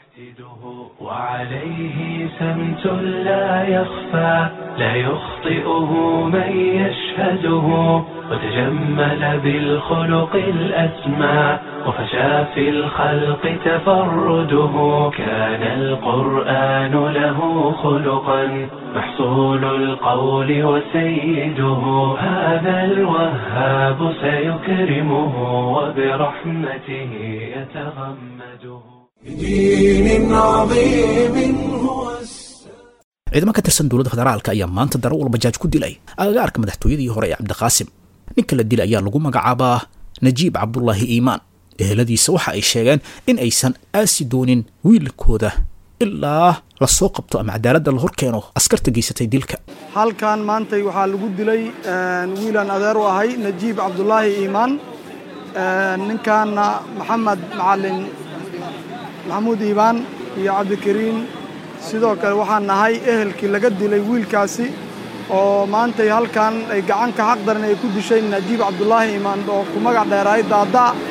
F: وعليه سمت لا يخفى لا يخطئه من يشهده وتجمل بالخلق الأسمى وفشى في الخلق تفرده كان القرآن له خلقا محصول القول وسيده هذا الوهاب سيكرمه وبرحمته يتغمده
A: بدين عظيم هو
B: ciidamo ka tirsan dowladda federaalka ayaa maanta darawal bajaaj ku dilay agagaarka madaxtooyadii hore ee cabdiqaasim ninka la dilay ayaa lagu magacaabaa najiib cabdulaahi iimaan eheladiisa waxa ay sheegeen in aysan aasi doonin wiilkooda ilaa lasoo qabto ama cadaaladda la hor keeno askarta geysatay dilka
H: halkan maantay waxaa lagu dilay wiilaan adeer u ahay najiib cabdulaahi iimaan ninkaana maxamed macalin maxamuud iibaan iyo cabdikariin sidoo kale waxaan nahay ehelkii laga dilay wiilkaasi oo maantay halkan ay gacanka xaq daran ay ku dishay najiib cabdulaahi iimaan oo ku magac dheeraay daada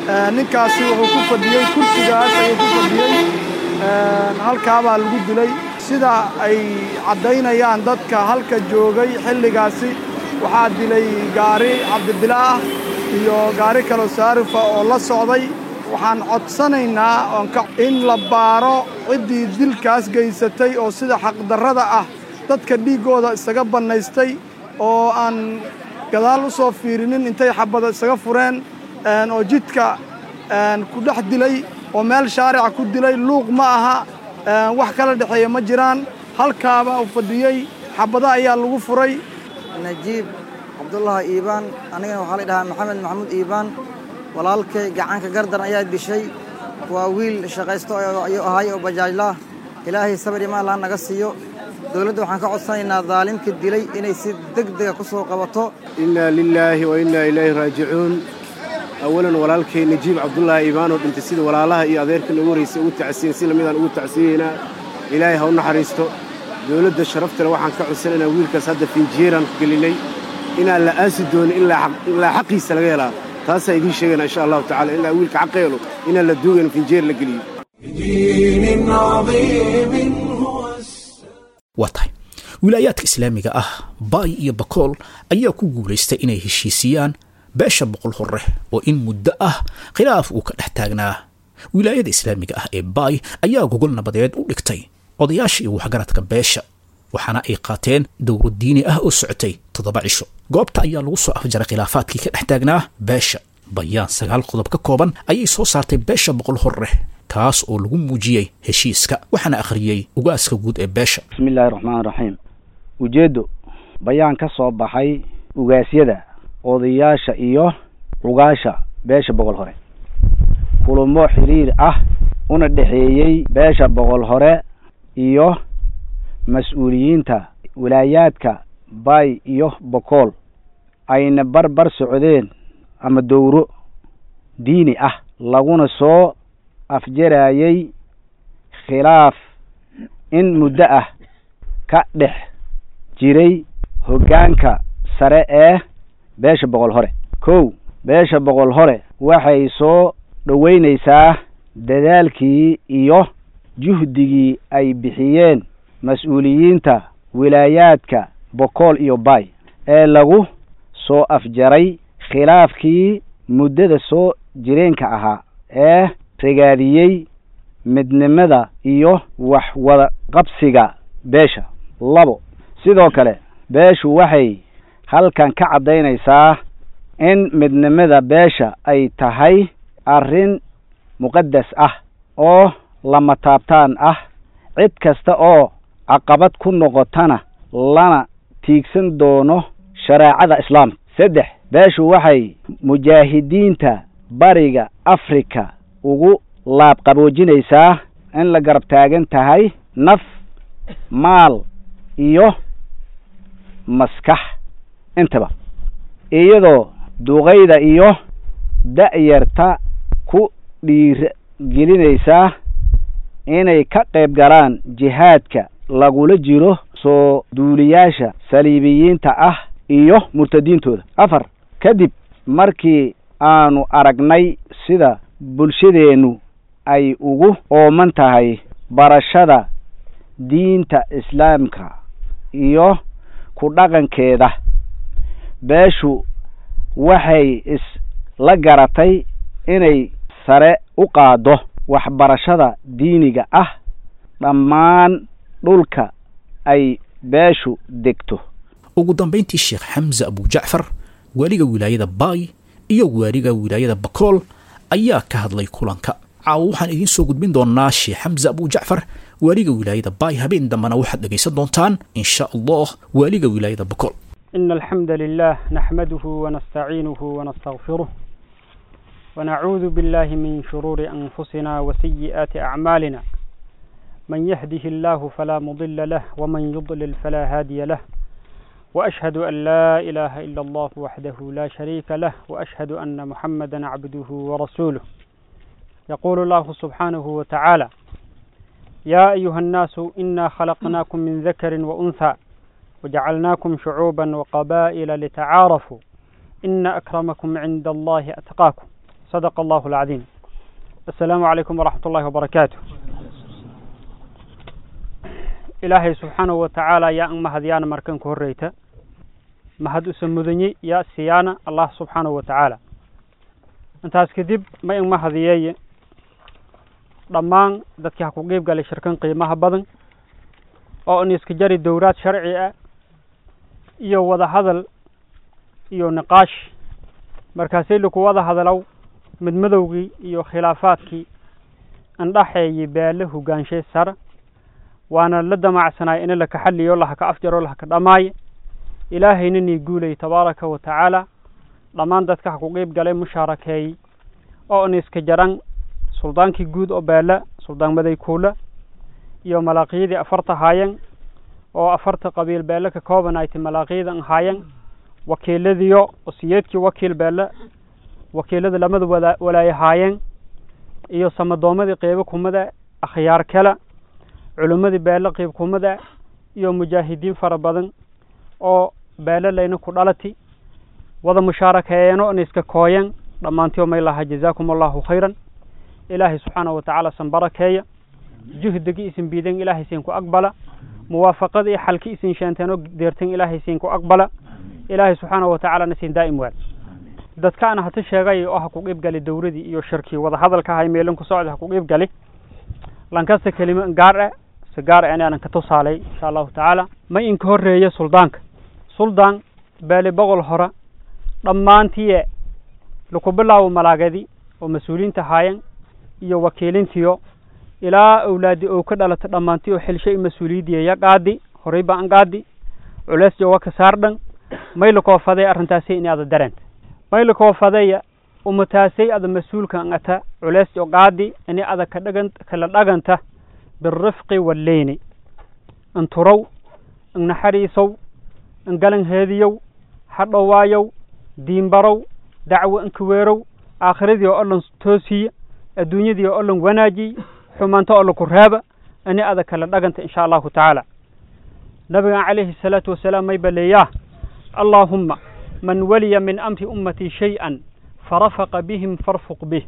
H: ninkaasi wuxuu ku fadhiyey kursigaas ayuu ku fadhiyey halkaabaa lagu dilay sida ay caddaynayaan dadka halka joogay xilligaasi waxaa dilay gaari cabdibila ah iyo gaari kaloo saarifa oo la socday waxaan codsanaynaa in la baaro ciddii dilkaas geysatay oo sida xaqdarrada ah dadka dhiiggooda isaga bannaystay oo aan gadaal u soo fiirinin intay xabada isaga fureen oo jidka ku dhex dilay oo meel shaarica ku dilay luuq ma aha wax kala dhexeeya ma jiraan halkaaba u fadhiyey xabado ayaa lagu furay
I: najiib cabdullaahi iibaan anigana waxaa la dhahaa maxamed maxamuud iibaan walaalkay gacanka gardan ayaa dishay waa wiil shaqaysto ayuu ahay oo bajaajlah ilaahay sabir imaan laha naga siiyo dowladda waxaan ka codsanaynaa daalimka dilay inay si deg dega ku soo qabato
J: innaa lilaahi wa innaa ilayhi raajicuun awalan walaalkay najiib cabdullaahi iibaan oo dhintay sida walaalaha iyo adeerka noogu horraysay ugu tacsiyen si lamidaan ugu tacsiyeynaa ilaahay ha u naxariisto dowladda sharaftale waxaan ka codsanaynaa wiilkaas hadda finjeeraan ku gelinay inaan la aasi doonin ilaa xaqiisa laga helaa taasaa idiin sheegayna insha allahu tacala ilaa wiilka xaq helo inaan la duugayno finjeer la geliyo
B: waa tahay wilaayaadka islaamiga ah baay iyo bakool ayaa ku guulaystay inay heshiisiyaan beesha boqol hore oo in muddo ah khilaaf uu ka dhex taagnaa wilaayada islaamiga ah ee baay ayaa gogol nabadeed u dhigtay odayaasha iyo waxgaradka beesha waxaana ay qaateen dowlad diini ah oo socotay toddoba cisho goobta ayaa lagu soo afjaray khilaafaadkii ka dhex taagnaa beesha bayaan sagaal qodob ka kooban ayay soo saartay beesha boqol hore kaas oo lagu muujiyey heshiiska waxaana akhriyey ugaaska guud ee beesha
K: bismillaahi raxmaan raxiim ujeeddo bayaan ka soo baxay ugaasyada odayaasha iyo cugaasha beesha boqol hore kulamo xiriir ah una dhexeeyey beesha boqol hore iyo mas-uuliyiinta wilaayaadka baay iyo bokool ayna barbar socdeen ama dowro diini ah laguna soo afjarayay khilaaf in muddo ah ka dhex jiray hoggaanka sare ee beesha boqol hore kow beesha boqol hore waxay soo dhoweynaysaa dadaalkii iyo juhdigii ay bixiyeen mas-uuliyiinta wilaayaadka bokool iyo baay ee lagu soo afjaray khilaafkii muddada soo jireenka ahaa ee ragaadiyey midnimada iyo wax wada qabsiga beesha labo sidoo kale beeshu waxay halkan ka caddaynaysaa in midnimada beesha ay tahay arrin muqaddas ah oo lama taabtaan ah cid kasta oo caqabad ku noqotana lana tiigsan doono shareecada islaamka saddex beeshu waxay mujaahidiinta bariga afrika ugu laabqaboojinaysaa in la garab taagan tahay naf maal iyo maskax intaba iyadoo duqayda iyo da'yarta ku dhiirgelinaysaa inay ka qayb galaan jihaadka lagula jiro soo duuliyaasha saliibiyiinta ah iyo murtadiintooda afar kadib markii aanu aragnay sida bulshadeennu ay ugu ooman tahay barashada diinta islaamka iyo ku dhaqankeeda beeshu waxay isla garatay inay sare u qaaddo waxbarashada diiniga ah dhammaan dhulka ay beeshu degto
B: ugu dambayntii sheekh xamse abujacfar waaliga wilaayada baay iyo waaliga wilaayada bakool ayaa ka hadlay kulanka caawa waxaan idiin soo gudbin doonaa sheekh xamse abujacfar waaliga wilaayada baay habeen dambena waxaad dhegaysan doontaan in sha allah waaliga wilaayada bakool
L: إن الحمد لله نحمده ونستعينه ونستغفره ونعوذ بالله من شرور أنفسنا وسيئات أعمالنا من يهده الله فلا مضل له ومن يضلل فلا هادي له وأشهد أن لا إله إلا الله وحده لا شريك له وأشهد أن محمدا عبده ورسوله يقول الله سبحانه وتعالى يا أيها الناس إنا خلقناكم من ذكر وأنثى وجعلناكم شعوبا وقبائل لتعارفوا إن أكرمكم عند الله أتقاكم صدق الله العظيم السلام عليكم ورحمة الله وبركاته ilaahay subxaanahu watacaala yaa an mahadyaana markan ka horreyta mahad usa mudanye yaa siyaana allah subxaanahu watacaala intaas kadib ma in mahadiyeeye dhammaan dadkii ha ku qiib galay shirkan qiimaha badan oo in iska jari dowraad sharci ah iyo wada hadal iyo niqaash markaasay laku wada hadalow midmadowgii iyo khilaafaadkii indhaxeeyey beele hogaanshay sare waana la damacsanaay in laka xaliyo lahaka afjaro lahaka dhamaaye ilaahayna nii guulayay tabaaraka wa tacaala dhammaan dadka ha ku qiib galay mushaarakeeyey oo in iska jaran suldaankii guud oo beele suldaan maday kuula iyo malaaqiyadii afarta haayan oo afarta qabiil beele ka kooban ay ti malaaqiyadan haayan wakiiladiyo wasiyeedkii wakiil beele wakiilada lamada wada walaaye haayeen iyo samadoomadii qeybo kumada akhyaar kale culimmadii beele qeyb kumada iyo mujaahidiin fara badan oo beele layna ku dhalati wada mushaarakeeyeeno in iska kooyan dhammaantiyo may lahaa jazaakum allahu khayran ilaahay subxaanahu watacaala san barakeeya juhdigii isin biidan ilaahay siin ku aqbala muwaafaqadii xalki isin sheenteenoo deertan ilaahay siin ku aqbala ilaahay subxaanahu watacaalana siin daa'im waal dadka ana hata sheegay oo ha ku qiib gali dowladii iyo shirkii wada hadalka hay meelan ku socda ha ku qiib gali lankasta kelimo gaar ah si gaar ah inaanan ka tusaalay insha allahu tacaala ma inka horreeya suldaanka suldaan beeli boqol hore dhammaantiye laku bilaabo malaagadii oo mas-uuliyiinta haayan iyo wakiilintiyo ilaa awlaadi oo ka dhalata dhammaanti oo xilshay mas-uuliyaddiya qaadi horey ba an qaadi culeys jowa ka saardhan mayla koofaday arrintaasay in ada dareenta mayla koofadeya umataasay ada mas-uulka an ata culeys jo qaadi ini ada ka dhagan kala dhaganta birifqi walleyni in turow in naxariisow in galan heediyow hadhowaayow diinbarow dacwo in kaweerow aakhiradii oo dhan toosiya adduunyadii oo dhan wanaajiy xumaanto oo laku reeba ini ada kala dhaganta insha allahu tacaala nabigan calayhi الsalaatu wasalaam may baleeyaa allaahuma man waliya min amri ummatii shay-an farafaqa bihim farfuq bih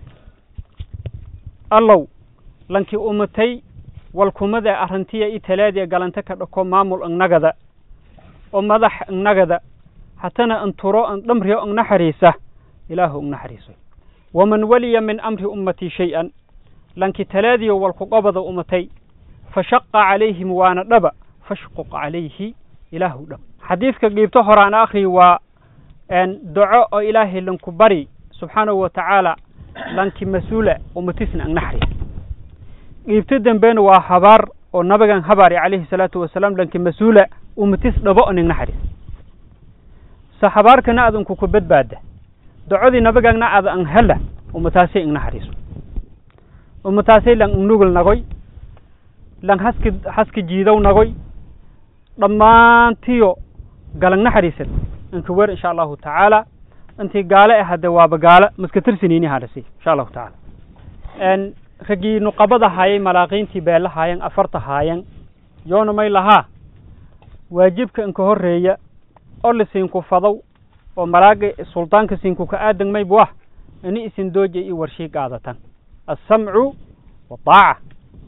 L: allow lankii umatay walkumada arrintiya i talaadiya galanta ka dhako maamul innagada oo madax innagada hatana inturo in dhamriyo in naxariisa ilaahu in naxariiso waman waliya min amri ummatii shay-an lankii talaadiyo walku qobada umatay fashaqa calayhim waana dhaba fashquq calayhi ilaahu dhab xadiidka qiibto horaan akri waa doco oo ilaahay lanku bari subxaanahu wa tacaala lanki mas-uula umatisna ang naxriya qiibto dambena waa habaar oo nabigan habaari calayhi salaatu wasalaam lanki mas-uula umatis dhabo o ning naxris sa habaarkana ad unku ku badbaada docodii nabigagna ad ang hela umataasay ing naxariiso umataasay lang ing nugul nagoy lang haski haski jiidow nagoy dhammaantiyo galang naxariisad inka wer insha allahu tacaala intii gaale ah hadde waaba gaala maska tirsinini hadhasi insha allahu tacaala ragii nuqabada haayay malaaqiintii beela haayan afarta haayan yoona may lahaa waajibka inka horreeya oo lasiinku fadow oo malaaga suldaanka siinku ka aadan may buah ini isin dooja i warshii qaadatan alsamcu waaaca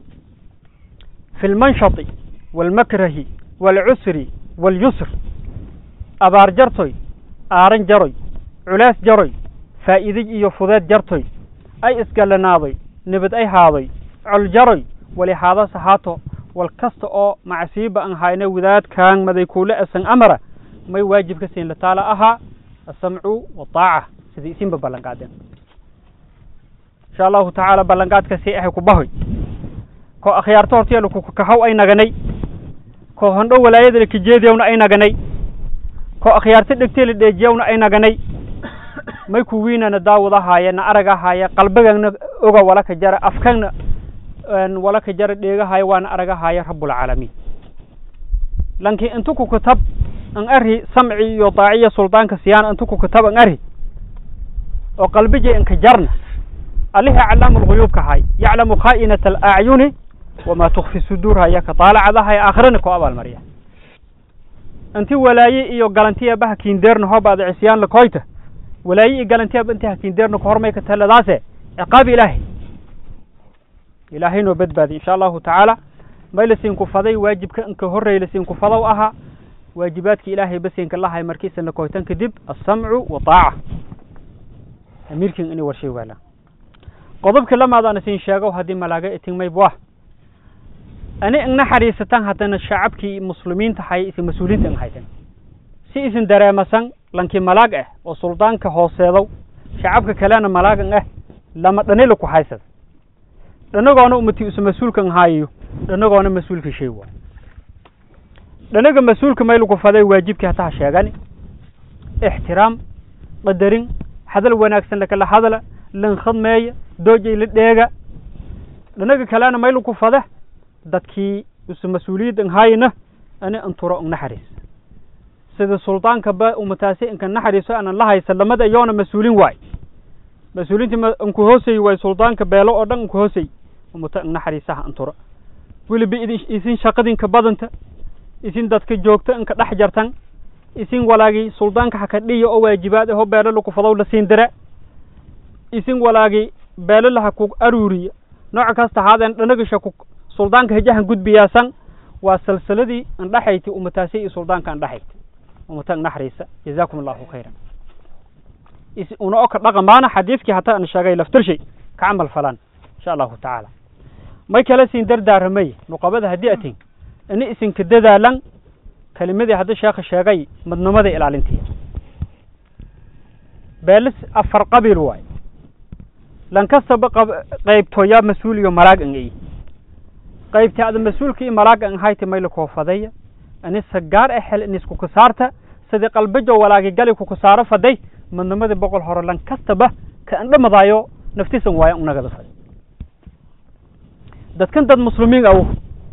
L: fi lmanshati waalmakrahi waalcusri waalyusr abaar jartoy aaran jaroy culaas jaroy faa'iiday iyo fudeed jartoy ay isgallanaadoy nabad ay haadoy col jaroy wali haadas ahaato wal kasta oo macsiiba an hayna wadaadkaan maday kuule asan amara may waajibka siin la taala ahaa asamcu waaaca sidai isinba ballanqaadeen insha allahu tacaala ballanqaadka si ahay ku bahoy ko akhyaarto horteelu kukakahaw ay naganay ko hondho walaayadala kijeediyawna ay naganay ko akhyaarto dhegteela dheejiyawna ay naganay may kuwiinana daawada haaya na araga haaya qalbigana oga wala ka jara afkana wala ka jara dheega haaya waana araga haaya rabbulcaalamiin lanki intu ku kitab an ari samci iyo daaciya suldaanka siyaan intu ku kitab an ari oo qalbije inka jarna alihi calaamu lguyuubka hay yaclamu khaa'inata alacyuni wamaa tukfi suduur haya ka daalacadahay aakhirana ku abaalmariya inti walaaye iyo galantiya baha kiindeerna hoobaada cisyaan lakoyta walaayi i galantiaba intii hakiindeerna ka hormay ka taladaase ciqaab ilaahay ilaahay noo badbaadi insha allahu tacaala may lasiinku faday waajibka inka horreey lasiinku fadow ahaa waajibaadka ilaahay basinka lahay markiisa la koytan kadib alsamcu wa taaca amiirkin ini warshay waala qodobka lamaadaan isin sheego haddii malaaga itingmaybuah ani ing naxariisatan haddana shacabkii muslimiinta hay isin mas-uuliinta ing haytan si isin dareemasan lankii malaag ah oo suldaanka hooseedow shacabka kalena malaagan ah lama dhanila ku haysad dhanagoona umati isu mas-uulkan haayiyo dhanagoona mas-uulka shay waay dhanaga mas-uulka maylagu faday waajibkii hataha sheegani ixtiraam qadarin hadal wanaagsan lakala hadala lan khadmeeya doojay la dheega dhanaga kalena maylagu fada dadkii isu mas-uuliyadda haayina ani anturo ng naxariis sida suldaanka ba umataasi inka naxariiso anan la haysa lamada iyoona mas-uulin waay mas-uuliinta anku hoosay waay suldaanka beelo oo dhan anku hoosay umata ng naxariisaha anturo weliba idin isin shaqadinka badanta isin dadka joogta inka dhex jartan isin walaagii suldaanka hakadhiya oo waajibaad aho beelo laku fadow la siin dira isin walaagii beelo laha ku aruuriya nooca kasta haadeen dhanagasha ku suldaanka hijahan gudbiyaasan waa salsaladii andhaxayti umataasi iyo suldaanka andhaxayti umata ng naxariisa jazaakum allahu khayran una oka dhaqamaana xadiidkii hataa an sheegay laftirshay ka camal falan insha allahu tacaala may kala siin dardaaramay nuqabada haddii atin ini isinka dadaalan kelimadii hadda sheekha sheegay madnimada ilaalintii beelis afar qabiil waay lan kastaba qaybtooyaa mas-uuliyo malaag an eyi qaybtii ada mas-uulka i malaag an hayti mayla koofadaya ini sagaar e xel inisku kasaarta sidii qalbajo walaagi gali kukasaaro faday madnimadii boqol hore lan kastaba ka andhamadaayo naftiisan waayan unagada fad dadkan dad muslimiin aw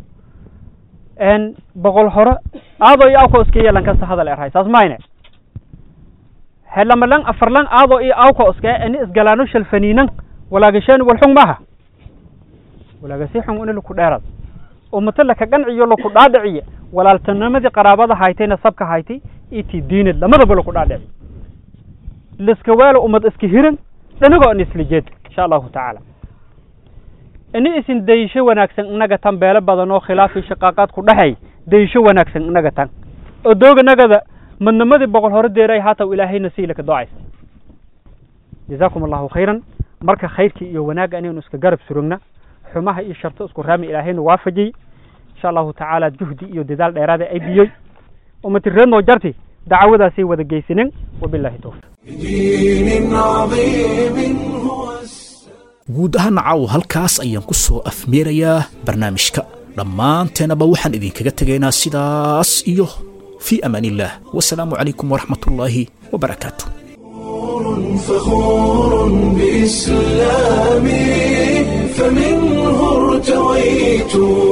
L: boqol hore aadoo iyo awko iskaya lan kasta hadal erhay saas mayne helama lan afar lan aadoo iyo awko iska ini isgalaano shalfaniinan walaagashaan walxung maaha walaagasi xung ini laku dheerad ummata laka qanciyo laku dhaadhiciye walaaltinimadii qaraabada haytayna sabka haytay iti diinad lamadaba laku dhaadhici liska waalo ummad iska hiran dhanagoo an isla jeed insha allahu tacaala ini isin dayisho wanaagsan inaga tan beelo badan oo khilaafi shaqaaqaad ku dhexay dayisho wanaagsan inaga tan oo dooganagada madnimadii boqol hore deeray haataw ilaahayna siilaka doocaysa jazaakum allahu khayran marka khayrkii iyo wanaagga inaynu iska garab surogna xumaha iyo sharto isku raami ilaahayna waafajiyey insha allahu tacaala juhdi iyo dadaal dheeraada ay biyey ummati reer noo jarti dacwadaasay wada geysinin wabillahi towfiq
A: بدين عظيم هو
B: guud ahaan caaw halkaas ayaan ku soo afmeerayaa barnaamijka dhammaanteenaba waxaan idinkaga tegaynaa sidaas iyo fii amaan illah wasalaamu calaykum waraxmatullaahi wabarakaatu
A: فخور بإسلامي فمنه ارتويت